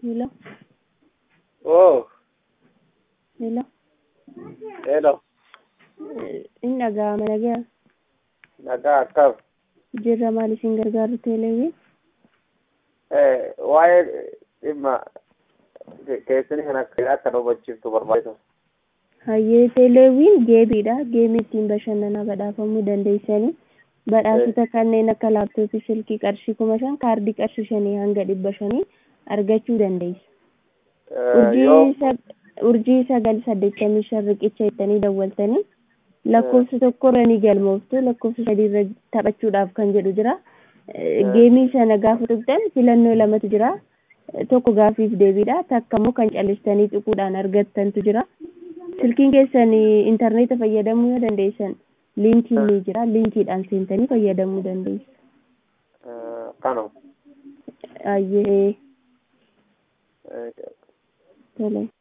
Hello, Oh, hello. hello. Inni dhaga'ama nagaa Nagaa akkam. jirra maal isin gargaaru teeleewwi Eh, waa'ee dhimma keessanii kan akka akka nu hubachiiftu barbaada. hayyee teeleewwiin geemiidha geemii ittiin bashannanaa badhaafamuu dandeessanii badhaasota kanneen akka laaptooppii silkii qarshii kuma shan kaardii qarshii shanii hanga dhibba shanii argachuu dandeessu. Eh, yoo urjii sag- urjii sagal saddeettamii shan riqicha jettanii dawwaltanii lakkoofsa tokkorra ni galmooftu lakkoofsa sadiirra taphachuudhaaf kan jedhu jira Eh, geemii sana gaafa tuqxan filannoo lamatu jira Eh, tokko gaafiif deebiidha takka immoo kan callistanii xuquudhaan argattantu jira silkiin keessan intarneeta fayyadamuu yoo dandeessan liinkiin ni jira liinkiidhaan seentanii fayyadamuu dandeessu eh, kanuma. ayyee Eh, tole